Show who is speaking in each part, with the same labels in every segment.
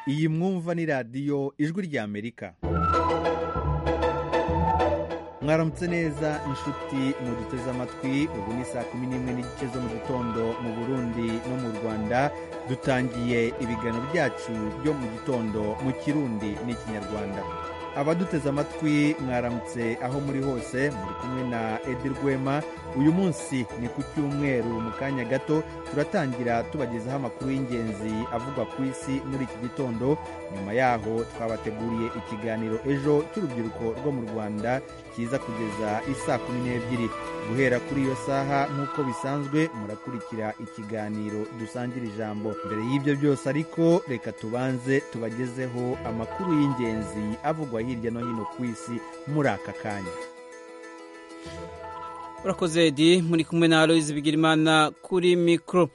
Speaker 1: Iyi mwumva ni radiyo ijwi ry'Amerika. Mwaramutse neza inshuti muduteze amatwi, ubu ni saa kumi n'imwe n'igice zo mu gitondo mu Burundi no mu Rwanda, dutangiye ibiganiro byacu byo mu gitondo mu Kirundi n'Ikinyarwanda. Abaduteze amatwi mwaramutse aho muri hose, muri kumwe na Edi Rwema, uyu munsi ni ku cyumweru mu kanya gato turatangira tubagezaho amakuru y'ingenzi avugwa ku isi muri iki gitondo, nyuma yaho twabateguriye ikiganiro ejo cy'urubyiruko rwo mu Rwanda kiza kugeza isaa kumi n'ebyiri. Guhera kuri iyo saha nk'uko bisanzwe murakurikira ikiganiro dusangira ijambo. Mbere y'ibyo byose ariko reka tubanze tubagezeho amakuru y'ingenzi avugwa hirya no hino ku isi muri aka kanya.
Speaker 2: urakoze edi muri kumwe na aloyizi bigirimana kuri mikoro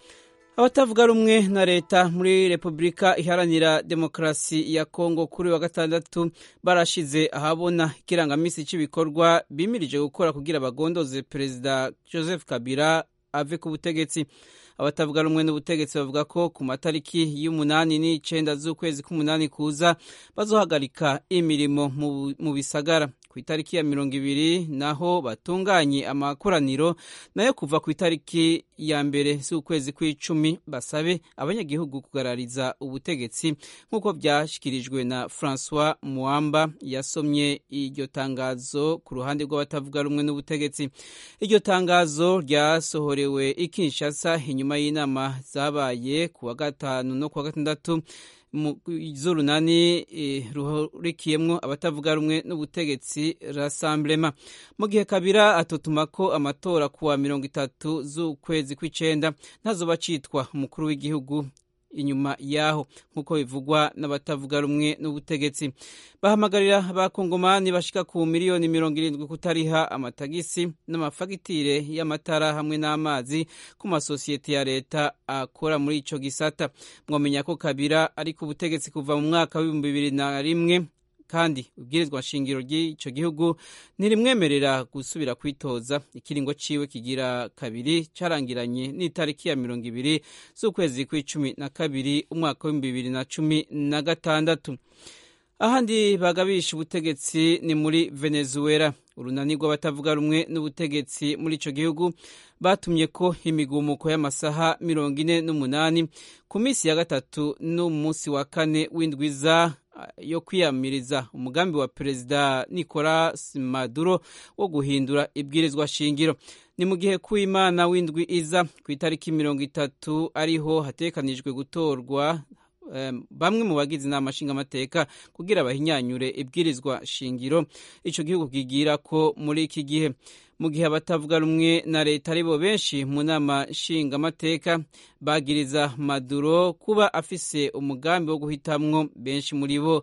Speaker 2: abatavuga rumwe na leta muri repubulika iharanira demokarasi ya kongo kuri wa gatandatu barashize ahabona ikirangaminsi cy'ibikorwa bimirije gukora kugira bagondoze perezida joseph kabila ave ku butegetsi abatavuga rumwe n'ubutegetsi bavuga ko ku matariki y'umunani n'icyenda z'ukwezi k'umunani kuza bazohagarika imirimo mu bisagara ku itariki ya mirongo ibiri naho batunganye amakoraniro nayo kuva ku itariki ya mbere z'ukwezi kw'icumi basabe abanyagihugu kugarariza ubutegetsi nk'uko byashyikirijwe na francois muamba yasomye iryo tangazo ku ruhande rw'abatavuga rumwe n'ubutegetsi iryo tangazo ryasohorewe i kinshasa inyuma nyuma y'inama zabaye ku wa gatanu no ku wa gatandatu z'urunani ruhurikiyemo abatavuga rumwe n'ubutegetsi rasamburema mu gihe kabira atutuma ko amatora ku wa mirongo itatu z'ukwezi kw'icyenda ntazo bacitwa umukuru w'igihugu inyuma yaho nk'uko bivugwa n'abatavuga rumwe n'ubutegetsi bahamagarira abakongomani bashika ku miliyoni mirongo irindwi kutariha amatagisi n'amafagitire y'amatara hamwe n'amazi ku masosiyete ya leta akora muri ico gisata mwamenya ko kabira ari ku butegetsi kuva mu mwaka w'ibihumbi bibiri na rimwe kandi ubwirizwa nshingiro ry'icyo gihugu ntirimwemerera gusubira kwitoza ikiringo ciwe kigira kabiri carangiranye n'itariki ya mirongo ibiri z'ukwezi kw'icumi na kabiri umwaka w'ibihumbi bibiri na cumi na gatandatu ahandi bagabisha ubutegetsi ni muri venezuela urunani rw'abatavuga rumwe n'ubutegetsi muri icyo gihugu batumye ko imigumuko y'amasaha mirongo ine n'umunani ku minsi ya gatatu n'umunsi wa kane w'indwiza yo kwiyamiriza umugambi wa perezida nicolas maduro wo guhindura ibwirizwa shingiro ni mu gihe kuw'imana w'indwi iza ku itariki mirongo itatu ariho hatekanijwe gutorwa bamwe mu bagize inama nshingamateka kugira bahinyanyure ibwirizwa shingiro icyo gihugu kigira ko muri iki gihe mu gihe abatavuga rumwe na leta aribo benshi mu nama nshingamateka bagiriza maduro kuba afise umugambi wo guhitamwo benshi muri bo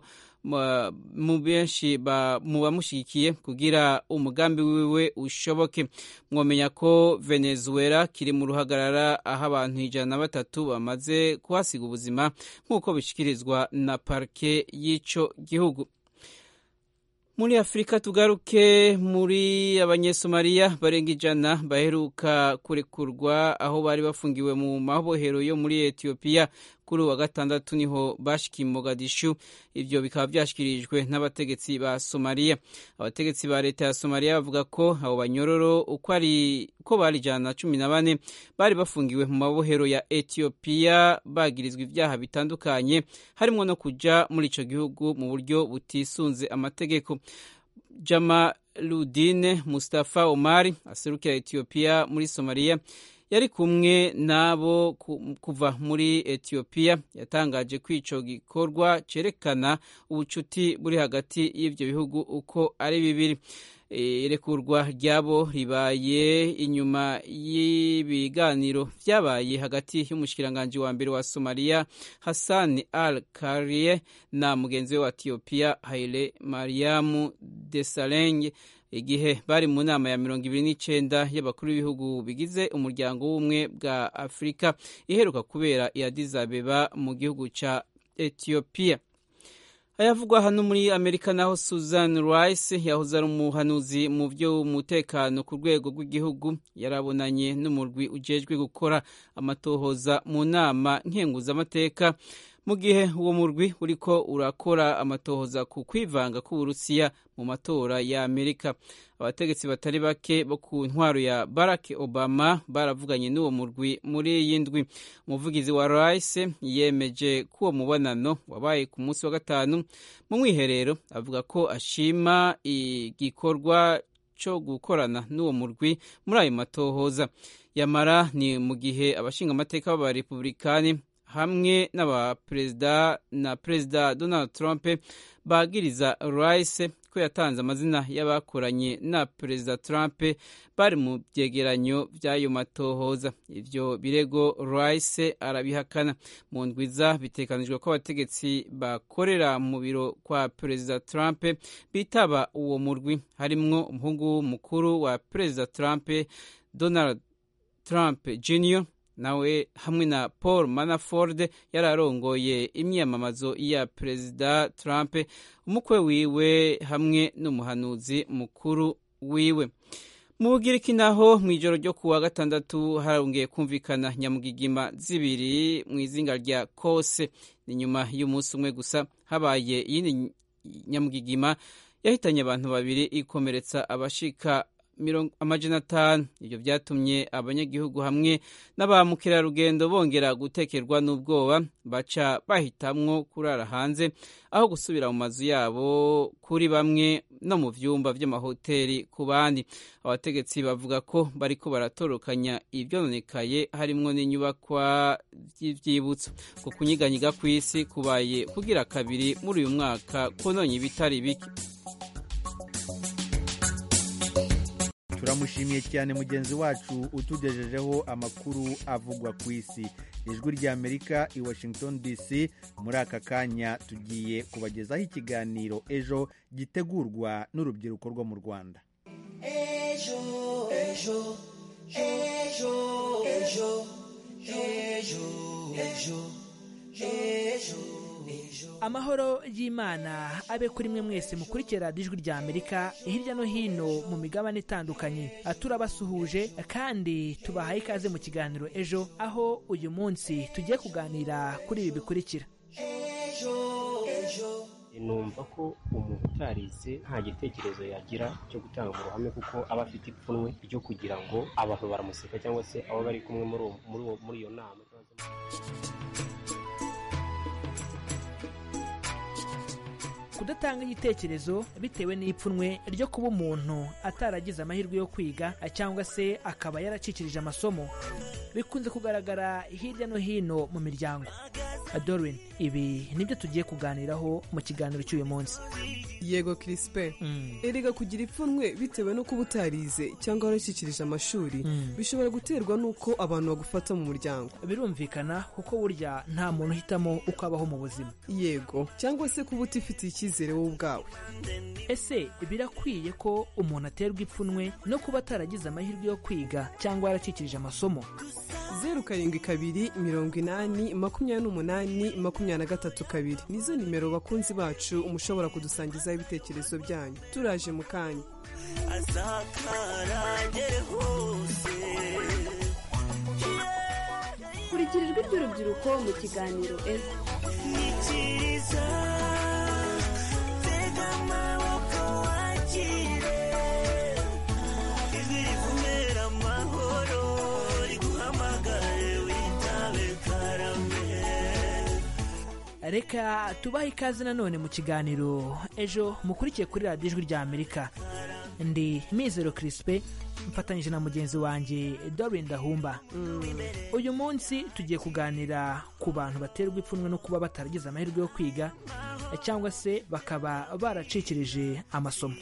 Speaker 2: mu benshi mu bamushyigikiye kugira umugambi wiwe ushoboke mwamenya ko venezuela kiri mu ruhagarara aho abantu ijana na batatu bamaze kuhasiga ubuzima nk'uko bishyikirizwa na parike y'icyo gihugu muri afurika tugaruke muri abanyesomaliya barenga ijana baheruka kurekurwa aho bari bafungiwe mu mabohero yo muri etiyopiya kuri uwa gatandatu niho bashikiye Mogadishu ibyo bikaba byashyikirijwe n'abategetsi ba Somalia abategetsi ba leta ya Somalia bavuga ko abo banyororo uko ari uko bari ijana na cumi na bane bari bafungiwe mu mabohero ya Ethiopia bagirizwa ibyaha bitandukanye harimo no kuja muri ico gihugu mu buryo butisunze amategeko Jama Ludine Mustafa Omar aserukira Ethiopia muri Somalia yari kumwe n'abo kuva muri etiyopiya yatangaje ko icyo gikorwa cyerekana ubucuti buri hagati y'ibyo bihugu uko ari bibiri irekurwa ryabo ribaye inyuma y'ibiganiro byabaye hagati y'umushikiranganji wa mbere wa somaliya hassan al karie na mugenzi we wa etiyopiya haile mariamu desalenge igihe bari mu nama ya mirongo ibiri n'icyenda y'abakuru b'ibihugu bigize umuryango w'ubumwe bwa afurika iheruka kubera iyadizabeba mu gihugu cya etiyopiya ayavugwa hano muri amerika naho susan rice yahoze ari umuhanuzi mu by'umutekano ku rwego rw'igihugu yarabonanye n'umurwi ujejwe gukora amatohoza mu nama nkenguzamateka mu gihe uwo murwi uriko urakora amatohoza ku kwivanga k'uburusiya mu matora ya amerika abategetsi batari bake bo ku ntwaro ya barack obama baravuganye n'uwo murwi muri iyi ndwi umuvugizi wa rice yemeje ko uwo mubonano wabaye ku munsi wa gatanu mu mwiherero avuga ko ashima igikorwa cyo gukorana n'uwo murwi muri ayo matohoza yamara ni mu gihe abashingamateka b'abarepublikani hamwe n'abaperezida na perezida donald trump bagiriza rice ko yatanze amazina y'abakoranye na perezida trump bari mu byegeranyo by'ayo matohoza ibyo birego rice arabihakana mu ndwiza bitekanijwe ko abategetsi bakorera mu biro kwa perezida trump bitaba uwo murwi harimwo umuhungu mukuru wa perezida trump donald trump junior nawe hamwe na paul manaford yari arongoye imyamamazo ya perezida trump umukwe wiwe hamwe n'umuhanuzi mukuru wiwe mu bugiriki naho mu ijoro ryo kuwa gatandatu harongeye kumvikana nyamugigima zibiri mu izinga rya kose ni nyuma y'umunsi umwe gusa habaye iyindi nyamugigima yahitanye abantu babiri ikomeretsa abashika amajana atanu ibyo byatumye abanyagihugu hamwe n'aba mukerarugendo bongera gutekerwa n'ubwoba baca bahitamwo kurara hanze aho gusubira mu mazu yabo kuri bamwe no mu byumba by'amahoteli ku bandi abategetsi bavuga ko bariko baratorokanya ibyononekaye harimwo n'inyubakwa by'ibyibutso ku kunyiganyiga kw'isi kubaye kugira kabiri muri uyu mwaka kononye ibitari bike
Speaker 1: turamushimiye cyane mugenzi wacu utugejejeho amakuru avugwa ku isi ijwi rya amerika i washington dc muri aka kanya tugiye kubagezaho ikiganiro ejo gitegurwa n'urubyiruko rwo mu rwanda ejo ejo ejo ejo
Speaker 3: ejo ejo ejo amahoro y'imana abe kuri mwe mwese mukurikira ijwi rya amerika hirya no hino mu migabane itandukanye turabasuhuje kandi tubahaye ikaze mu kiganiro ejo aho uyu munsi tugiye kuganira kuri ibi bikurikira
Speaker 4: numva ko umuntu utarize nta gitekerezo yagira cyo gutanga mu ruhame kuko aba afite ipfunwe ryo kugira ngo abantu baramuseka cyangwa se abo bari kumwe muri iyo nama
Speaker 3: kudatanga igitekerezo bitewe n'ipfunwe ryo kuba umuntu ataragize amahirwe yo kwiga cyangwa se akaba yaracikirije amasomo bikunze kugaragara hirya no hino mu miryango dorwin ibi nibyo tugiye kuganiraho mu kiganiro cy'uyu munsi
Speaker 5: yego kirisipe erega kugira ipfunwe bitewe no kuba utarize cyangwa warashyikirije amashuri bishobora guterwa n'uko abantu bagufata mu muryango
Speaker 3: birumvikana kuko burya nta muntu uhitamo uko abaho mu buzima
Speaker 5: yego cyangwa se kuba utifitiye icyizere wowe ubwawe
Speaker 3: ese birakwiye ko umuntu aterwa ipfunwe no kuba ataragize amahirwe yo kwiga cyangwa yaracikirije amasomo
Speaker 5: zeru karindwi kabiri mirongo inani makumyabiri n'umunani makumyabiri na gatatu kabiri nizo nimero bakunzi bacu mushobora kudusangizaho ibitekerezo byanyu turaje mu kanya
Speaker 6: kurikira ijwi ry'urubyiruko mu kiganiro ejo
Speaker 3: reka tubahe ikaze nanone mu kiganiro ejo mukurikiye kuri radiyo ijwi rya amerika ndi mizero kirisipe mfatanyije na mugenzi wanjye dorin dahumba uyu munsi tugiye kuganira ku bantu baterwa ipfunwe no kuba bataragize amahirwe yo kwiga cyangwa se bakaba baracikirije amasomo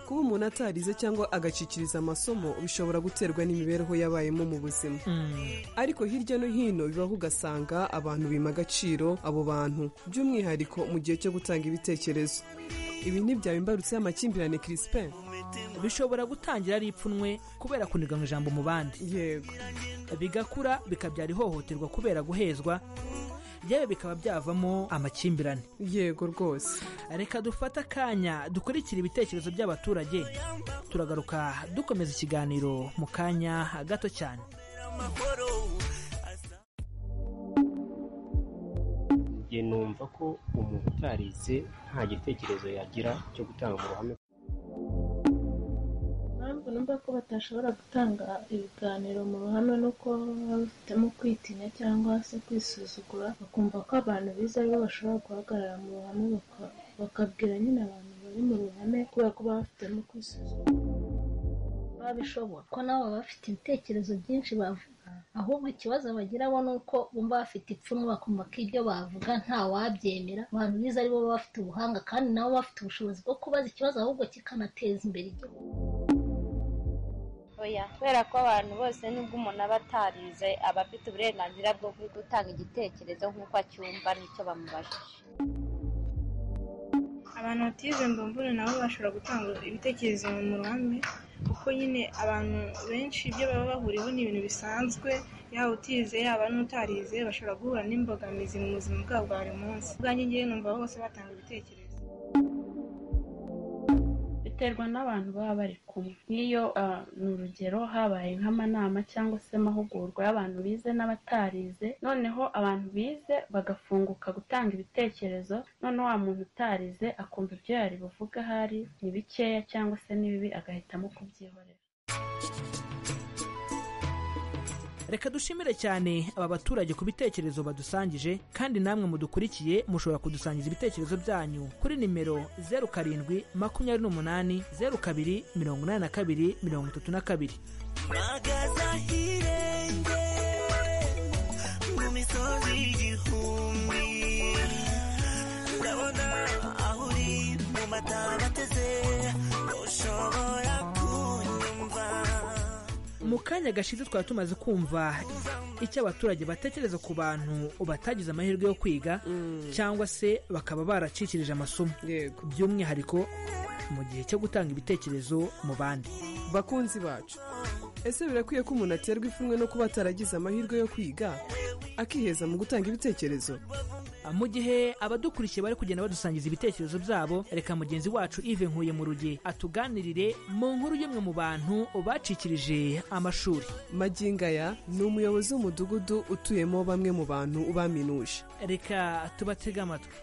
Speaker 5: kuba umuntu atarize cyangwa agacikiriza amasomo bishobora guterwa n'imibereho yabayemo mu buzima ariko hirya no hino bibaho ugasanga abantu bima agaciro abo bantu by'umwihariko mu gihe cyo gutanga ibitekerezo ibi ntibyaba imbarutse y'amakimbirane kirisipe
Speaker 3: bishobora gutangira ari ipfunwe kubera kuniga mu ijambo mu bandi
Speaker 5: yego
Speaker 3: bigakura bikabyara ihohoterwa kubera guhezwa yewe bikaba byavamo amakimbirane
Speaker 5: yego rwose
Speaker 3: reka dufate akanya dukurikira ibitekerezo by'abaturage turagaruka dukomeza ikiganiro mu kanya gato cyane
Speaker 4: njye numva ko umuntu utarize nta gitekerezo yagira cyo gutanga mu ruhame
Speaker 7: impamvu numva ko batashobora gutanga ibiganiro mu ruhame ni uko baba bafitemo kwitinya cyangwa se kwisuzugura bakumva ko abantu bize aribo bashobora guhagarara mu ruhame baka- bakabwira nyine abantu bari mu ruhame kubera ko baba bafitemo kwisuzugura
Speaker 8: babishobora ko nabo baba bafite ibitekerezo byinshi bavuga ahubwo ikibazo bagira bo ni uko bumva bafite ipfunwe bakumva ko ibyo bavuga nta wabyemera abantu bize aribo baba bafite ubuhanga kandi nabo baba bafite ubushobozi bwo kubaza ikibazo ahubwo kikanateza imbere igihugu
Speaker 9: oya kubera ko abantu bose nubwo umuntu aba atarize aba afite uburenganzira bwo gutanga igitekerezo nk'uko acyumva n'icyo bamubajije
Speaker 10: abantu batize mbambura nabo bashobora gutanga ibitekerezo mu ruhame kuko nyine abantu benshi ibyo baba bahuriyeho ni ibintu bisanzwe yaba utize yaba n'utarize bashobora guhura n'imbogamizi mu buzima bwabo bwa buri munsi ubwanjye ngewe numva bose batanga ibitekerezo
Speaker 11: biterwa n'abantu baba bari kumwe nk'iyo ah, ni urugero habaye nk'amanama cyangwa se amahugurwa y'abantu bize n'abatarize noneho abantu bize bagafunguka gutanga ibitekerezo none wa muntu utarize akumva ibyo yari buvuga ahari ni bikeya cyangwa se ni bibi agahitamo kubyihorera
Speaker 3: reka dushimire cyane aba baturage ku bitekerezo badusangije kandi namwe mudukurikiye mushobora kudusangiza ibitekerezo byanyu kuri nimero zeru karindwi makumyabiri n'umunani zeru kabiri mirongo inani na kabiri mirongo itatu na kabiri
Speaker 12: magaza hirenge mu misozi igihumbi ndabona aho uri mu mataba ateze ushobora kunyumva
Speaker 3: mu kanya gashize twari tumaze kumva icyo abaturage batekereza ku bantu batagize amahirwe yo kwiga cyangwa se bakaba baracikirije amasomo by'umwihariko mu gihe cyo gutanga ibitekerezo mu bandi
Speaker 5: bakunzi bacu ese birakwiye ko umuntu aterwa ipfunwe no kuba ataragize amahirwe yo kwiga akiheza mu gutanga ibitekerezo
Speaker 3: mu gihe abadukurikiye bari kugenda badusangiza ibitekerezo byabo reka mugenzi wacu ive nkuye mu ruge atuganirire mu nkuru y'umwe mu bantu bacikirije amashuri
Speaker 5: magingo aya ni umuyobozi w'umudugudu utuyemo bamwe mu bantu baminuje
Speaker 3: reka tubatege amatwi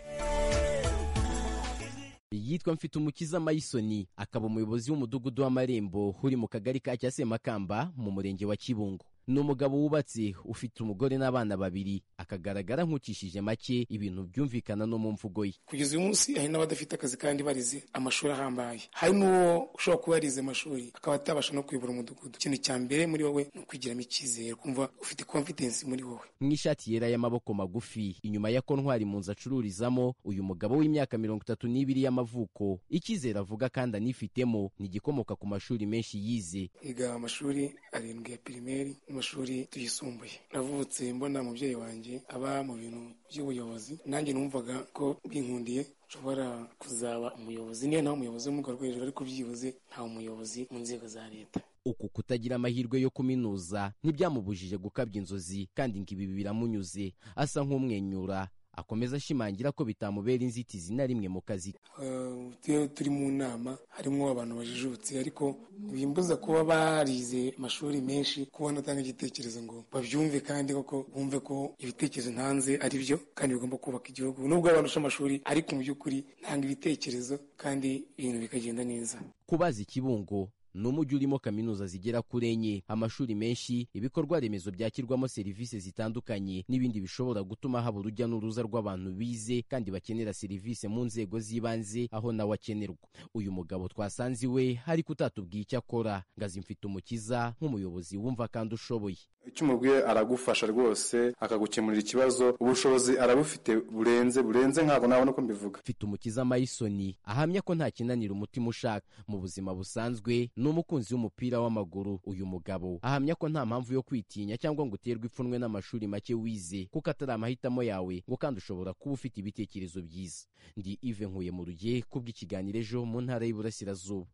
Speaker 13: yitwa mfitumukiza mayisoni akaba umuyobozi w'umudugudu w'amarembo uri mu kagari ka cyasemakamba mu murenge wa kibungo ni umugabo wubatse ufite umugore n'abana babiri akagaragara nk'ucishije make ibintu byumvikana no mu mvugo ye
Speaker 14: kugeza uyu munsi hari n'abadafite akazi kandi barize amashuri ahambaye hari n'uwo ushobora kuba yarize amashuri akaba atabasha no kuyobora umudugudu ikintu cya mbere muri wowe ni ukugiramo icyizere kumva ufite confidence muri wowe
Speaker 13: nk'ishati yera y'amaboko magufi inyuma ya kontwari mu nzu acururizamo uyu mugabo w'imyaka mirongo itatu n'ibiri y'amavuko icyizere avuga kandi anifitemo ni igikomoka ku mashuri menshi yize
Speaker 14: yiga amashuri arindwi ya pirimeri n'amashuri yisumbuye navutse mbona umubyeyi wanjye aba mu bintu by'ubuyobozi nanjye numvaga ko bwinkundiye nshobora kuzaba umuyobozi niyo nta umuyobozi wo mu rwego rwo hejuru ariko byibuze nta umuyobozi mu nzego za leta
Speaker 13: uku kutagira amahirwe yo kuminuza ntibyamubujije gukabya inzozi kandi ngo ibi biramunyuze asa nk'umwenyura akomeza ashimangira ko bitamubera inzitizi na rimwe mu kazi ke
Speaker 14: Eh, twe turi mu nama harimo abantu bajijutse ariko bimbuza kuba barize amashuri menshi kuba batanga igitekerezo ngo babyumve kandi koko bumve ko ibitekerezo ntanze ari byo kandi bigomba kubaka igihugu nubwo barusha amashuri ariko mu by'ukuri ntanga ibitekerezo kandi ibintu bikagenda neza
Speaker 13: kubaza ikibungo ni umujyi urimo kaminuza zigera kuri enye amashuri menshi ibikorwa remezo byakirwamo serivisi zitandukanye n'ibindi bishobora gutuma haba urujya n'uruza rw'abantu bize kandi bakenera serivisi mu nzego z'ibanze aho nawe akenerwa uyu mugabo twasanze iwe ariko utatubwiye icyo akora ngo azimfite umukiza nk'umuyobozi wumva kandi ushoboye
Speaker 15: icyo umubwiye aragufasha rwose akagukemurira ikibazo ubushobozi arabufite burenze burenze ntabwo nabona uko mbivuga
Speaker 13: mfite umukiza mayisoni ahamya ko nta kinanira umutima ushaka mu buzima busanzwe ni umukunzi w'umupira w'amaguru uyu mugabo ahamya ko nta mpamvu yo kwitinya cyangwa ngo uterwe ipfunwe n'amashuri make wize kuko atari amahitamo yawe ngo kandi ushobora kuba ufite ibitekerezo byiza ndi ive nkuye mu ruge kubw'ikiganiro ejo mu ntara y'Iburasirazuba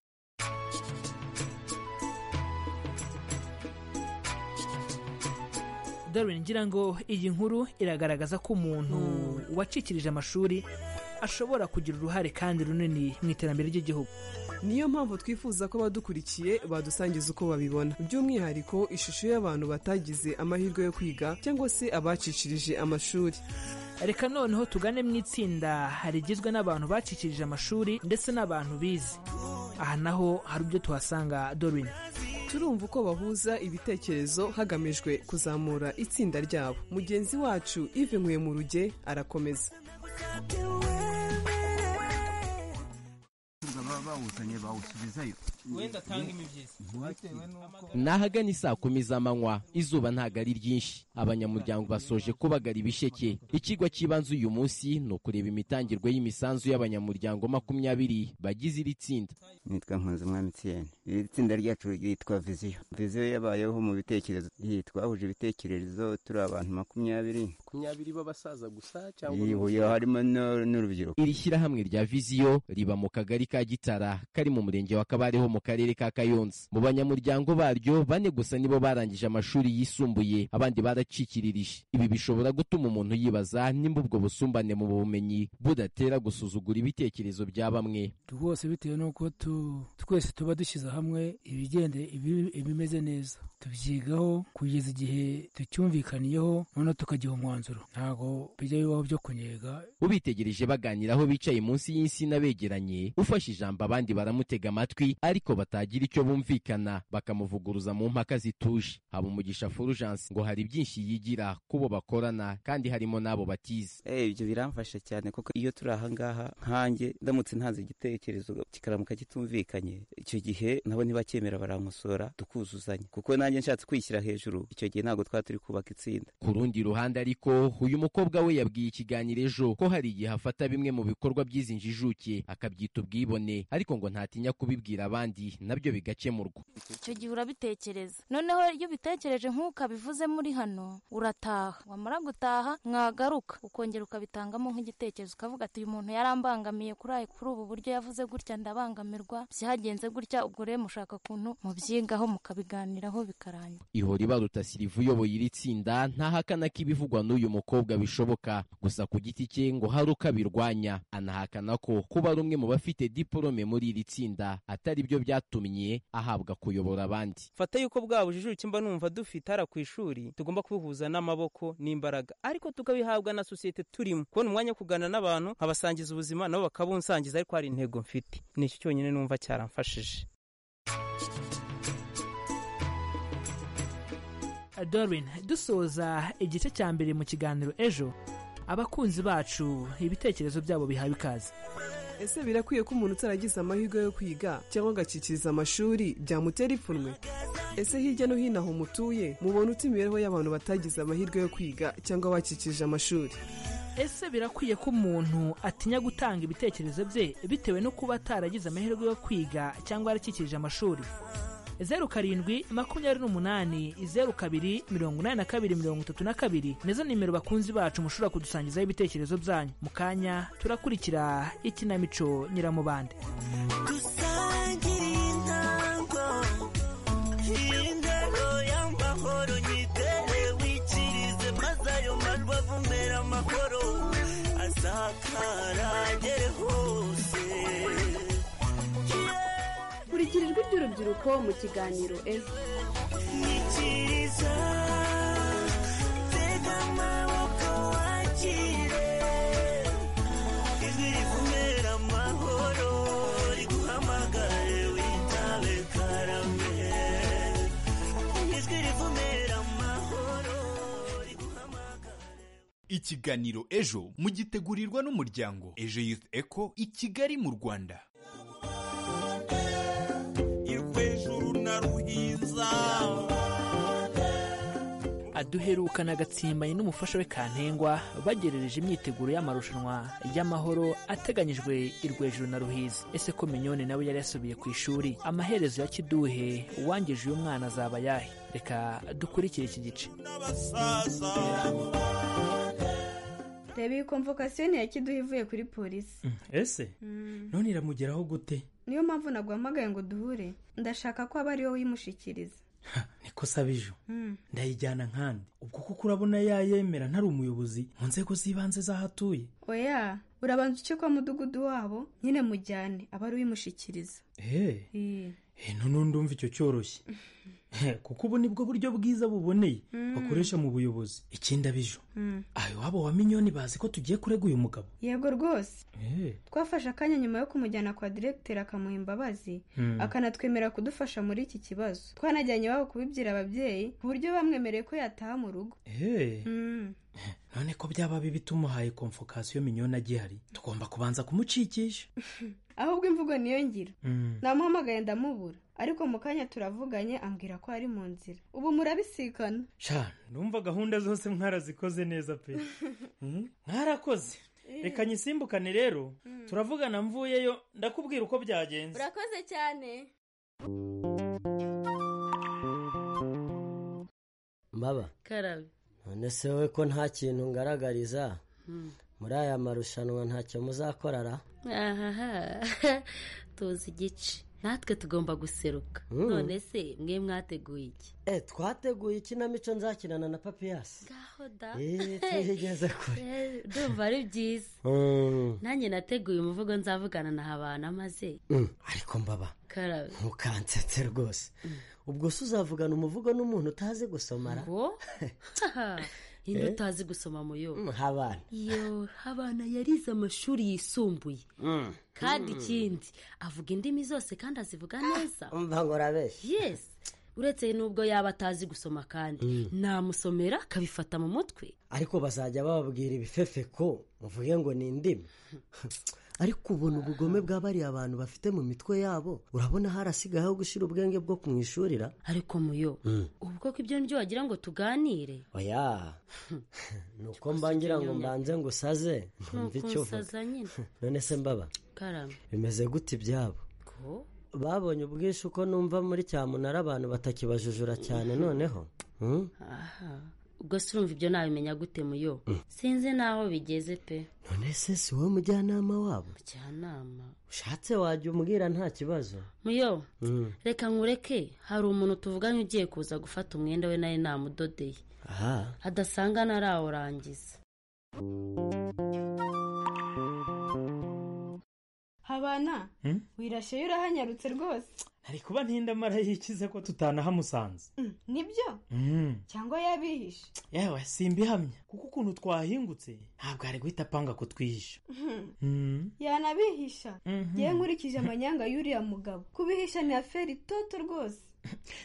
Speaker 3: darwin ngira ngo iyi nkuru iragaragaza ko umuntu wacikirije amashuri ashobora kugira uruhare kandi runini mu iterambere ry'igihugu
Speaker 5: niyo mpamvu twifuza ko abadukurikiye badusangiza uko babibona by'umwihariko ishusho y'abantu batagize amahirwe yo kwiga cyangwa se abacicirije amashuri
Speaker 3: reka noneho tugane mu itsinda rigizwe n'abantu bacikirije amashuri ndetse n'abantu bize aha naho hari ibyo tuhasanga dorin
Speaker 5: turumva uko bahuza ibitekerezo hagamijwe kuzamura itsinda ryabo mugenzi wacu ive nkuye mu ruge arakomeza
Speaker 16: bawuzanye bawusubizayo
Speaker 2: wenda atanga imibyizi
Speaker 16: bitewe n'uko
Speaker 13: ni ahagana isaa kumi z'amanywa izuba ntabwo ari ryinshi abanyamuryango basoje kubagara ibisheke ikigwa cy'ibanze uyu munsi ni ukureba imitangirwe y'imisanzu y'abanyamuryango makumyabiri bagize iri tsinda
Speaker 16: nitwa Nkunzumwami Etienne iri tsinda ryacu ryitwa viziyo viziyo yabayeho mu bitekerezo iyi twahuje ibitekerezo turi abantu makumyabiri
Speaker 17: makumyabiri b'abasaza gusa cyangwa
Speaker 16: yihuye harimo no- n'urubyiruko
Speaker 13: iri shyirahamwe rya viziyo riba mu kagari ka gitara kari mu murenge wa kabareho mu karere ka kayonza mu banyamuryango baryo bane gusa nibo barangije amashuri yisumbuye abandi baracikirije ibi bishobora gutuma umuntu yibaza nimba ubwo busumbane mu bumenyi budatera gusuzugura ibitekerezo bya bamwe
Speaker 18: rwose bitewe n'uko tu- twese tuba dushyize hamwe ibigende ibi- ibimeze neza tubyigaho kugeza igihe tucyumvikaniyeho noneho tukagira umwanzuro ntabwo bijya bibaho byo kunnyega
Speaker 13: ubitegereje baganiraho bicaye munsi y'insina begeranye ufashe ijambo abandi baramutega amatwi ariko batagira icyo bumvikana bakamuvuguruza mu mpaka zituje habumugisha fulgence ngo hari byinshi yigira kubo bakorana kandi harimo n'abo batize
Speaker 19: Eh, ibyo biramfasha cyane kuko iyo turi ahangaha nkanjye ndamutse ntanze igitekerezo kikaramuka kitumvikanye icyo gihe nabo ntibacyemera barankosora tukuzuzanya kuko nanjye nshatse kwishyira hejuru icyo gihe ntabwo twaba turi kubaka itsinda
Speaker 13: ku rundi ruhande ariko uyu mukobwa we yabwiye ikiganiro ejo ko hari igihe afata bimwe mu bikorwa by'izi njijuke akabyita ubwibone ariko ngo ntatinya kubibwira abandi nabyo bigakemurwa
Speaker 20: icyo gihe urabitekereza noneho iyo ubitekereje nk'ukabivuze muri hano urataha wamara gutaha mwagaruka ukongera ukabitangamo nk'igitekerezo ukavuga ati uyu muntu yarambangamiye kuri ayo kuri ubu buryo yavuze gutya ndabangamirwa byagenze gutya ubwo rero mushaka ukuntu mubyigaho mukabiganiraho bikarangira
Speaker 13: ihora ibaruta sirivu uyoboye iri tsinda ntahakana ko ibivugwa n'uyu mukobwa bishoboka gusa ku giti cye ngo hari uko abirwanya anahakana ko kuba ari umwe mu bafite diporome muri iri tsinda atari byo byatumye ahabwa kuyobora abandi
Speaker 21: fata yuko bwa bujijuke mba numva dufite hara ku ishuri tugomba kubihuza n'amaboko n'imbaraga ariko tukabihabwa na sosiyete turimo kubona umwanya wo kuganira n'abantu nkabasangiza ubuzima nabo bakabunsangiza ariko hari intego mfite ni iki cyonyine numva cyaramfashije
Speaker 3: dorin dusoza igice cya mbere mu kiganiro ejo abakunzi bacu ibitekerezo byabo bihawe ikaze
Speaker 5: ese birakwiye ko umuntu utaragize amahirwe yo kwiga cyangwa agakikiriza amashuri byamutera ipfunwe ese hirya no hino aho mutuye mubona uta imibereho y'abantu batagize amahirwe yo kwiga cyangwa bakikije amashuri
Speaker 3: ese birakwiye ko umuntu atinya gutanga ibitekerezo bye bitewe no kuba ataragize amahirwe yo kwiga cyangwa yarakikirije amashuri zeru karindwi makumyabiri n'umunani zeru kabiri mirongo inani na kabiri mirongo itatu na kabiri nizo nimero bakunzi bacu mushobora kudusangizaho ibitekerezo byanyu mu kanya turakurikira ikinamico nyiramubande
Speaker 12: dusangire intango indero y'amahoro nyitere wikirize maze ayo marwa avumera amahoro asakara agere hose
Speaker 6: Kurikira ijwi ry'urubyiruko mu kiganiro ejo
Speaker 12: nyikiriza tega amaboko wakire ijwi rivumera amahoro riguhamagare witabe karame ijwi rivumera amahoro
Speaker 22: ikiganiro ejo mugitegurirwa n'umuryango ejo youth eco i kigali mu rwanda
Speaker 12: rw'ijuru na ruhinza
Speaker 3: aduherukana agatsimbanye n'umufasha we kantengwa bagerereje imyiteguro y'amarushanwa y'amahoro ateganyijwe i rwejuru na ruhiza ese ko minyone nawe yari yasubiye ku ishuri amaherezo ya kiduhe uwangije uyu mwana azaba yahe reka dukurikire iki gice
Speaker 12: n'abasaza
Speaker 23: reba iyi komvokasiyo ni iya kiduha ivuye kuri polisi
Speaker 24: ese none iramugeraho gute
Speaker 23: niyo mpamvu naguhamagaye ngo duhure ndashaka ko aba ari wowe uyimushikiriza
Speaker 24: niko saba ejo ndayijyana nkandi ubwo kuko urabona yayemera ntari umuyobozi mu nzego z'ibanze z'aho atuye
Speaker 23: oya urabanza uce kwa mudugudu wabo nyine mujyane aba ari uyimushikiriza
Speaker 24: eee none ndumva icyo cyoroshye kuko ubu nibwo buryo bwiza buboneye
Speaker 23: Mm.
Speaker 24: bakoresha mu buyobozi ikindi abijo
Speaker 23: Mm.
Speaker 24: ayo waba wa minyoni bazi ko tugiye kurega uyu mugabo
Speaker 23: yego rwose
Speaker 24: Eh,
Speaker 23: twafashe akanya nyuma yo kumujyana kwa diregiteri akamuha imbabazi
Speaker 24: Mm.
Speaker 23: akanatwemera kudufasha muri iki kibazo twanajyanye iwabo kubibwira ababyeyi ku buryo bamwemereye ko yataha mu rugo
Speaker 24: eh.
Speaker 23: Mm.
Speaker 24: none ko byaba bibi tumuhaye komfokasiyo minyoni agihari tugomba kubanza kumucikisha
Speaker 23: ahubwo imvugo niyo ngira
Speaker 24: Mm.
Speaker 23: namuhamagaye ndamubura ariko mu kanya turavuganye ambwira ko ari mu nzira ubu murabisikana
Speaker 24: sha numva gahunda zose mwarazikoze neza pe Mm, mwarakoze reka nyisimbukane rero turavugana mvuyeyo ndakubwira uko byagenze
Speaker 25: urakoze cyane
Speaker 4: maba
Speaker 25: karabe
Speaker 4: none se wowe ko nta kintu ngaragariza
Speaker 25: Hmm.
Speaker 4: muri aya marushanwa ntacyo muzakorara
Speaker 25: ahaha tuzi igice natwe tugomba guseruka
Speaker 4: Mm.
Speaker 25: none se mwe mwateguye iki
Speaker 4: e twateguye ikinamico nzakinana na papiyasi
Speaker 25: ngaho da
Speaker 4: Eh, twigeze kure.
Speaker 25: Eh, ndumva ari byiza
Speaker 4: Mm,
Speaker 25: nanjye nateguye umuvugo nzavugana na habana maze
Speaker 4: mm, ariko mbaba
Speaker 25: karabe
Speaker 4: ntukansetse rwose ubwo se uzavugana umuvugo n'umuntu utazi gusomara
Speaker 25: ngo indi
Speaker 4: Eh?
Speaker 25: utazi gusoma muyo
Speaker 4: Mm, habana
Speaker 25: yo habana yarize amashuri yisumbuye
Speaker 4: Mm.
Speaker 25: kandi
Speaker 4: Mm.
Speaker 25: ikindi avuga indimi zose kandi azivuga neza
Speaker 4: umva ngo urabeshya
Speaker 25: yes uretse n'ubwo yaba atazi gusoma kandi
Speaker 4: Mm.
Speaker 25: namusomera akabifata mu mutwe
Speaker 4: ariko bazajya bababwira ibifefe ko muvuge ngo ni indimi ariko ubona ubugome bwa bariya bantu bafite mu mitwe yabo urabona harasigaye aho gushyira ubwenge bwo kumwishurira
Speaker 25: ariko muyo ubwo ko ibyo nibyo wagira ngo tuganire
Speaker 4: oya ni uko mba ngira ngo mbanze ngo usaze ntumve icyo uvuga
Speaker 25: nukunsaza nyine
Speaker 4: none se mbaba
Speaker 25: karame
Speaker 4: bimeze gute ibyabo
Speaker 25: ko
Speaker 4: babonye ubwinshi uko numva muri cyamunara abantu batakibajujura cyane noneho Hmm?
Speaker 25: aha ubwo se urumva ibyo nabimenya gute muyo sinzi n'aho bigeze pe
Speaker 4: none se si wowe mujyanama wabo
Speaker 25: mujyanama
Speaker 4: ushatse wajya umubwira nta kibazo
Speaker 25: muyo
Speaker 4: Hmm.
Speaker 25: reka nkureke hari umuntu tuvuganye ugiye kuza gufata umwenda we nari namudodeye
Speaker 4: aha
Speaker 25: adasanga narawurangiza
Speaker 23: habana
Speaker 24: Mm.
Speaker 23: wirashyeyo urahanyarutse rwose
Speaker 24: ari kuba ntinda marayikize ko tutanahamusanze
Speaker 23: Mm, nibyo
Speaker 24: Mm.
Speaker 23: cyangwa yabihishe
Speaker 24: yewe simbihamya kuko ukuntu twahingutse ntabwo ari guhita apanga kutwihisha
Speaker 23: Mhm.
Speaker 24: Mm.
Speaker 23: yanabihisha
Speaker 24: Mhm.
Speaker 23: yewe nkurikije amanyanga y'uriya mugabo kubihisha ni aferi itoto rwose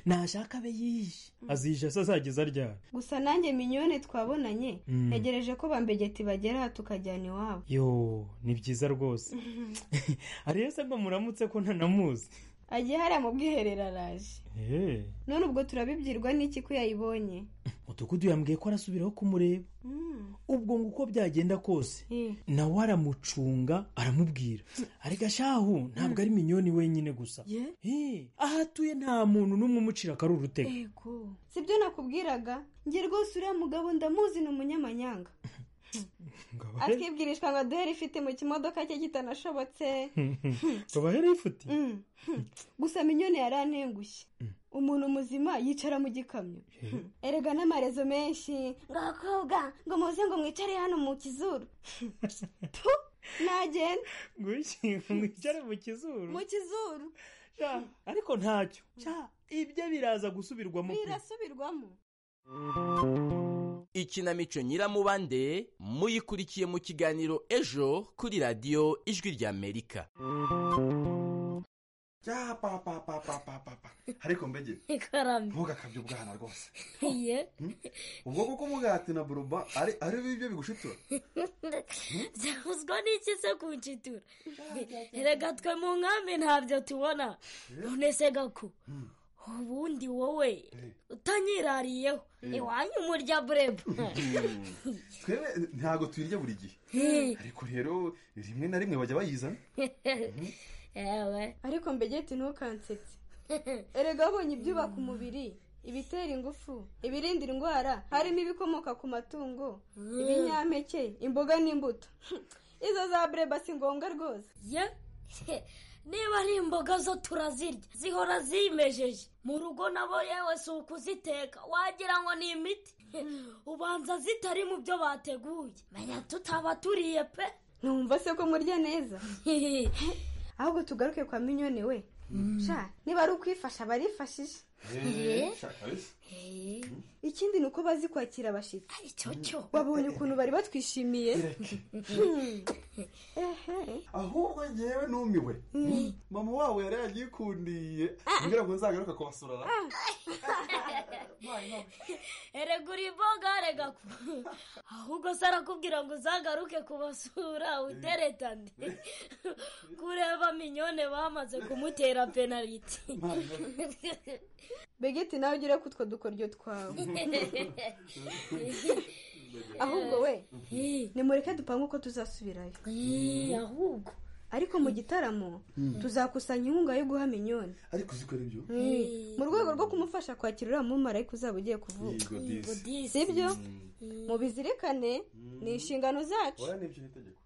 Speaker 24: ntashaka abe yihishe azihisha se azageza ryari
Speaker 23: gusa nanjye minyone twabonanye
Speaker 24: Mm.
Speaker 23: ntegereje ko bambegeti bagera aha tukajyana iwabo
Speaker 24: yo ni byiza rwose ariyo se mba muramutse ko ntanamuzi
Speaker 23: agiye hariya mu bwiherero araje
Speaker 24: Eh,
Speaker 23: none ubwo turabibwirwa n'iki ko yayibonye
Speaker 24: mudugudu yambwiye ko arasubiraho kumureba ubwo ngo uko byagenda kose
Speaker 23: Eh.
Speaker 24: nawe aramucunga aramubwira ariko shahu ntabwo ari minyoni wenyine gusa Eh, aho atuye nta muntu n'umwe umucira akari urutego
Speaker 23: ego sibyo nakubwiraga njye rwose uriya mugabo ndamuzi ni umunyamanyanga akibwirishwa ngo aduhere ifite mu kimodoka cye kitanashobotse
Speaker 24: tubahe rifuti
Speaker 23: Mm. gusa minyone yarantengushye umuntu muzima yicara mu gikamyo erega n'amarezo menshi ngo abakobwa ngo muze ngo mwicare hano mu kizuru Tu, nagenda
Speaker 24: mwicare mu kizuru
Speaker 23: mu kizuru
Speaker 24: Sha, ariko ntacyo Sha, ibyo biraza gusubirwamo pe.
Speaker 23: birasubirwamo
Speaker 13: ikinamico nyiramubande muyikurikiye mu kiganiro ejo kuri radiyo ijwi ry'amerika
Speaker 7: ya papa papa papa ariko mbege
Speaker 25: karame
Speaker 7: ntugakabye ubwana rwose
Speaker 25: ye
Speaker 7: ubwo kuko umugati na buruba ari ari bibyo bigushitura
Speaker 25: byavuzwa n'iki se kunshitura reka twe mu nkambi ntabyo tubona none se gaku ubundi wowe utanyirariyeho iwanyu murya bureba
Speaker 7: twebwe ntabwo twirya buri gihe
Speaker 25: Hmm.
Speaker 7: ariko rero rimwe na rimwe bajya bayizana
Speaker 25: yewe
Speaker 23: ariko mbegeti ntukansetse erega wabonye ibyubaka umubiri ibitera ingufu ibirinda indwara harimo ibikomoka ku matungo ibinyampeke imboga n'imbuto izo za bureba si ngombwa rwose
Speaker 25: ye niba ari imboga zo turazirya zihora zimejeje mu rugo nabo yewe si ukuziteka wagira ngo ni imiti ubanza zitari mu byo bateguye menya tutaba turiye pe
Speaker 23: numva se ko murya neza ahubwo tugaruke kwa minyone we sha niba ari ukwifasha barifashije ikindi ni uko bazi kwakira abashyitsi wabonye ukuntu bari batwishimiye Ehe.
Speaker 7: ahubwo ngewe numiwe mama wabo yari yagikundiye mbwira ngo nzagaruka kubasura na
Speaker 1: erega uri imboga rega ku- ahubwo se arakubwira ngo uzagaruke kubasura uteretane kureba minyone bamaze kumutera penaliti
Speaker 23: begeti nawe ugire ku utwo dukoryo twawe ahubwo we nimureke dupange uko tuzasubirayo
Speaker 1: ahubwo
Speaker 23: ariko mu gitaramo
Speaker 7: Mm.
Speaker 23: tuzakusanya inkunga yo guha minyoni
Speaker 7: ariko uzi ko ari byo
Speaker 23: mu rwego rwo kumufasha kwakira uriya mumarayika uzaba ugiye kuvuka
Speaker 7: Yego disi. Yego disi.
Speaker 23: sibyo mubizirikane ni inshingano zacu
Speaker 7: oya nibyo ni itegeko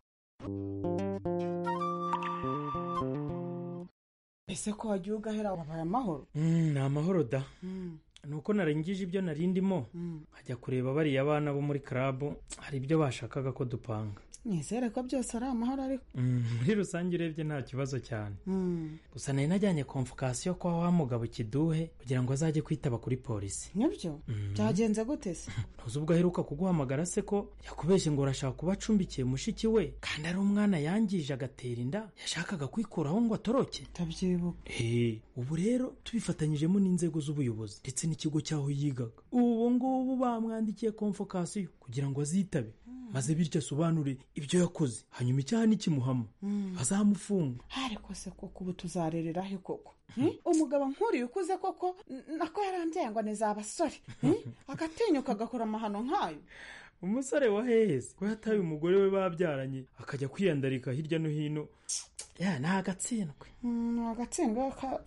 Speaker 8: ese ko wagiye ugahera wabaye amahoro
Speaker 24: Mm, ni amahoro da nuko narangije ibyo nari ndimo nkajya kureba bariya abana bo muri karabu hari ibyo bashakaga ko dupanga
Speaker 8: nizere ko byose ari amahoro ariko
Speaker 24: Mm, muri rusange urebye nta kibazo cyane
Speaker 8: Mm.
Speaker 24: gusa nari najyanye komfukasiyo kwa wa mugabo kiduhe kugira ngo azajye kwitaba kuri polisi
Speaker 8: nibyo byagenze gute se
Speaker 24: ntuzi ubwo aheruka kuguhamagara se ko yakubeshye ngo urashaka kuba acumbikiye mushiki we kandi ari umwana yangije agatera inda yashakaga kwikuraho ngo atoroke
Speaker 8: ndabyibuka
Speaker 24: Hey, ubu rero tubifatanyijemo n'inzego z'ubuyobozi ndetse n'ikigo cy'aho yigaga ubu ngubu bamwandikiye komfokasiyo kugira ngo azitabe maze bityo asobanure ibyo yakoze hanyuma icyaha nikimuhama bazamufunga
Speaker 8: ariko se koko ubu tuzarerera he koko Hmm? umugabo nkuriya ukuze koko n- nako yarambyaye ngo neza abasore Hmm? agatinyuka agakora amahano nk'ayo
Speaker 24: umusore wa hehesi ko yataye umugore we babyaranye akajya kwiyandarika hirya no hino ya ni agatsindwe
Speaker 8: Mm, ni agatsindwa ka-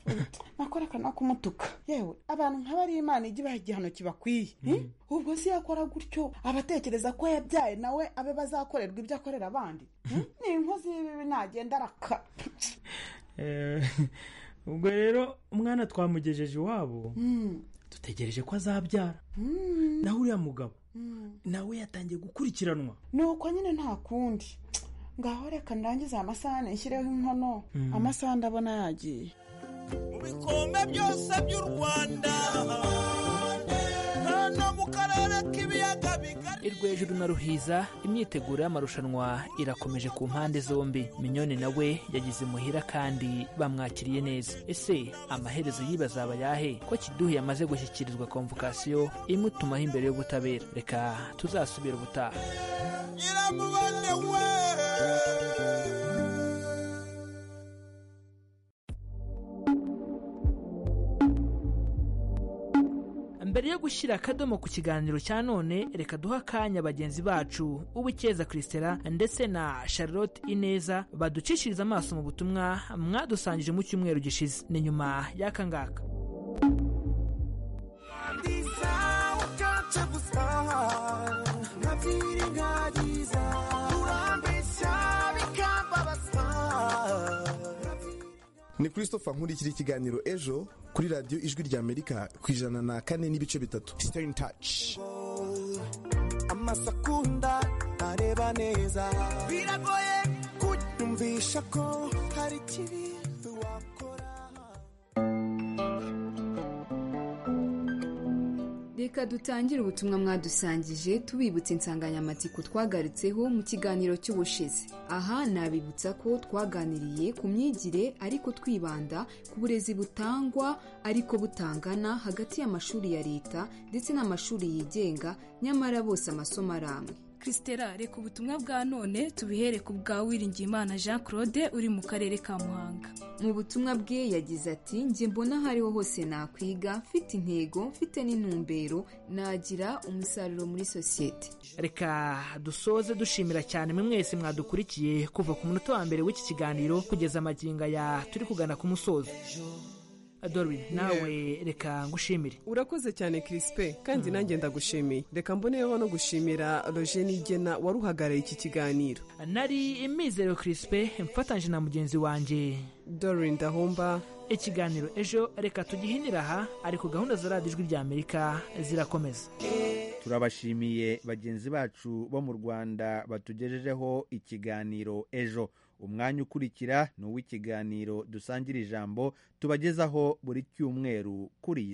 Speaker 8: nakora akana kumutuka yewe abantu nk'abari imana ijya ibaha igihano kibakwiye Hmm? ubwo se yakora gutyo abatekereza ko yabyaye nawe abe bazakorerwa ibyo akorera abandi Hmm? ni inkozi y'ibibi nagenda araka
Speaker 24: Eh, ubwo rero umwana twamugejeje iwabo
Speaker 8: Hmm.
Speaker 24: dutegereje ko azabyara
Speaker 8: Hmm.
Speaker 24: naho uriya mugabo
Speaker 8: Hmm.
Speaker 24: nawe yatangiye gukurikiranwa
Speaker 8: nuko nyine nta kundi ngaho reka ndangize aya masahane nshyireho inkono amasaha ndabona yagiye
Speaker 12: ibikombe byose by'u rwanda hano mu karere k'ibiyaga bigari
Speaker 3: irwo hejuru na ruhiza imyiteguro y'amarushanwa irakomeje ku mpande zombi minyoni nawe yagize imuhira kandi bamwakiriye neza ese amaherezo y'ibazaba yahe ko kiduhe yamaze gushyikirizwa komvokasiyo imutumaho imbere y'ubutabera reka tuzasubira ubutaha
Speaker 12: nyiramubaze we
Speaker 3: mbere yo gushyira akadomo ku kiganiro cya none reka duhe akanya bagenzi bacu uw'icyeza christela ndetse na charlotte ineza baducishiriza amaso mu butumwa mwadusangije mu cyumweru gishize ni nyuma y'aka ngaka
Speaker 12: ndiza ukaca gusa nkabyiri nkagiza urambeshya bikambabaza
Speaker 9: ni christopher nkurikira ikiganiro ejo kuri radiyo ijwi ry'amerika ku ijana na kane n'ibice bitatu sitani taci
Speaker 12: amasakunda ntareba neza biragoye kunyumvisha ko hari ikibi wakora
Speaker 10: reka dutangire ubutumwa mwadusangije tubibutsa insanganyamatsiko twagarutseho mu kiganiro cy'ubushize aha nabibutsa ko twaganiriye ku myigire ariko twibanda ku burezi butangwa ariko butangana hagati y'amashuri ya leta ndetse n'amashuri yigenga nyamara bose amasomo ari amwe
Speaker 11: christela reka ubutumwa bwa none tubihere ku bwa wiringiyimana jean claude uri mu karere ka muhanga
Speaker 10: mu butumwa bwe yagize ati njye mbona aho ariho hose nakwiga mfite intego mfite n'intumbero nagira umusaruro muri sosiyete
Speaker 3: reka dusoze dushimira cyane mwe mwese mwadukurikiye kuva ku munota wa mbere w'iki kiganiro kugeza amagingo ya turi kugana ku musozo dorwin nawe reka ngushimire
Speaker 5: urakoze cyane kirispe kandi nanjye ndagushimiye reka mboneyeho no gushimira roje nigena waruhagarariye iki kiganiro
Speaker 3: nari imizero kirispe mfatanyije na mugenzi wanjye
Speaker 5: dorin dahomba
Speaker 3: ikiganiro ejo reka tugihinire aha ariko gahunda za radiyo ijwi ry'amerika zirakomeza
Speaker 26: turabashimiye bagenzi bacu bo mu rwanda batugejejeho ikiganiro ejo
Speaker 1: umwanya ukurikira ni uw'ikiganiro dusangira ijambo tubagezaho buri cyumweru kuri iyi